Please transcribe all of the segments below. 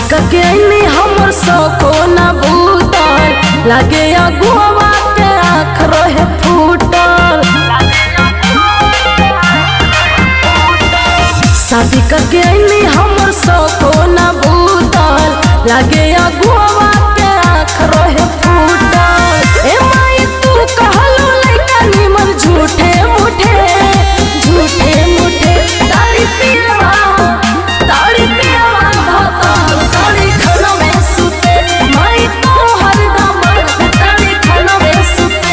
के अइनी हमर सको न बूतल लागे अगुआ के आँख रहे फूटल शादी करके अइनी हमर सको न बूतल लागे अगुआ के आँख रहे फूटल ए माई तू कहलू लइका निमन झूठे मुठे झूठे मुठे तारी पियवा तारी पियवा भतल तारी खाना में सुते माई तो हरदम तारी खाना में सुते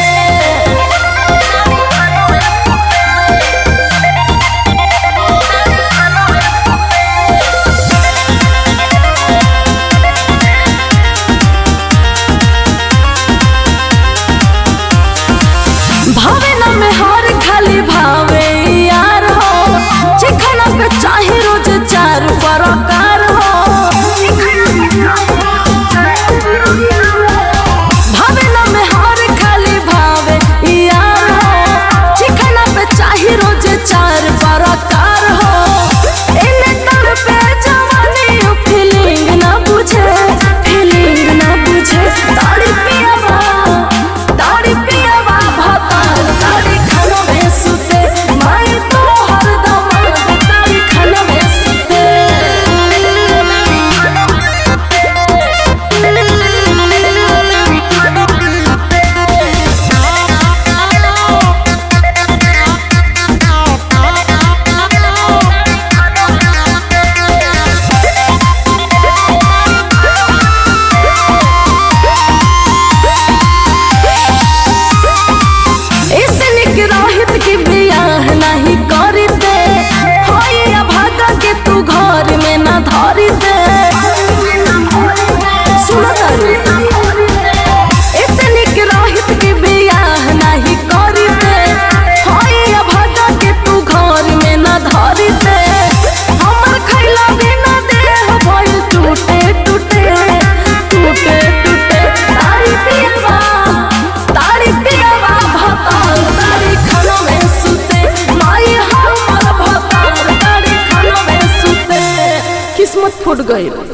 भावे न में हर खाली भावे यार हो चिखना पे चाहे रोज चार बरकार हो भावे न में हर खाली भावे यार हो चिखना पे चाहे रोज चार बरकार हो इने तर पे जवानी फीलिंग ना बुझे फीलिंग ना बुझे ताड़ी पियावा ताड़ी पियावा भताल ताड़ी खाना में सुते माई तो हरदम ताड़ी खाना में ऐसे निक रहित की बियाह नहीं करी दे होइया भागा के तू घर में ना धरी दे सुनो तारी ऐसे निक रहित की बियाह नहीं करी दे होइया भागा के तू घर में ना धरी दे हमर खैला बिना देह भइल टूटे टूटे टूटे टूटे तारी पियवा तारी पियवा भताल तारी खाना में सुते माई हमर भताल तारी खाना में सुते किस्मत फूट गई